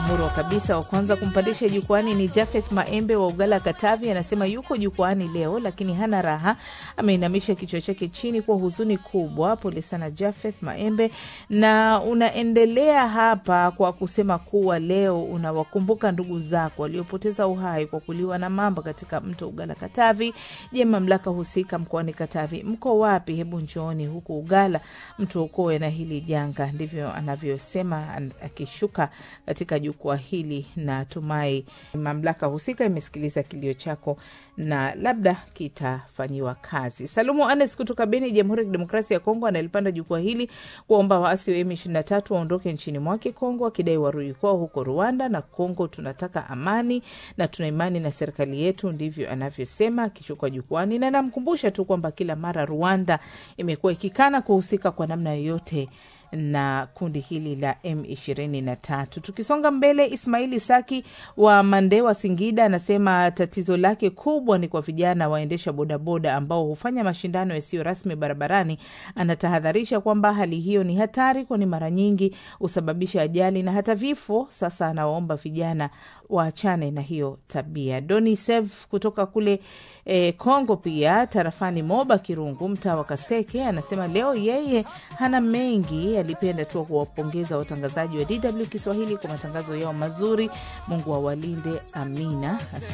murwa kabisa. Wa kwanza kumpandisha jukwani ni Jafeth Maembe wa Ugala, Katavi. Anasema yuko jukwani leo lakini hana raha, ameinamisha kichwa chake chini kwa huzuni kubwa. Pole sana Jafeth Maembe, na unaendelea hapa kwa kusema kuwa leo unawakumbuka ndugu zako waliopoteza uhai kwa kuliwa na mamba katika mto Ugala, Katavi. Je, mamlaka husika mkoani Katavi mko wapi? Hebu njooni huku Ugala mtuokoe na hili janga. Ndivyo anavyosema akishuka katika jukwaa hili. Natumai mamlaka husika imesikiliza kilio chako na labda kitafanyiwa kazi. Salumu Anes kutoka Beni, Jamhuri ya Kidemokrasia ya Kongo, analipanda jukwaa hili kuwaomba waasi wa M23 waondoke nchini mwake Kongo, wakidai warudi kwao huko Rwanda na Kongo. Tunataka amani na tuna imani na serikali yetu, ndivyo anavyosema akishuka jukwani, na namkumbusha tu kwamba kila mara Rwanda imekuwa ikikana kuhusika kwa namna yoyote na kundi hili la M23. Tukisonga mbele, Ismaili Saki wa Mandewa, Singida, anasema tatizo lake kubwa ni kwa vijana waendesha bodaboda ambao hufanya mashindano yasiyo rasmi barabarani. Anatahadharisha kwamba hali hiyo ni hatari, kwani mara nyingi husababisha ajali na hata vifo. Sasa anawaomba vijana waachane na hiyo tabia. Doni Sev kutoka kule Kongo eh, pia tarafani Moba Kirungu, mtaa wa Kaseke, anasema leo yeye hana mengi, alipenda tu kuwapongeza watangazaji wa DW Kiswahili kwa matangazo yao mazuri. Mungu awalinde, amina.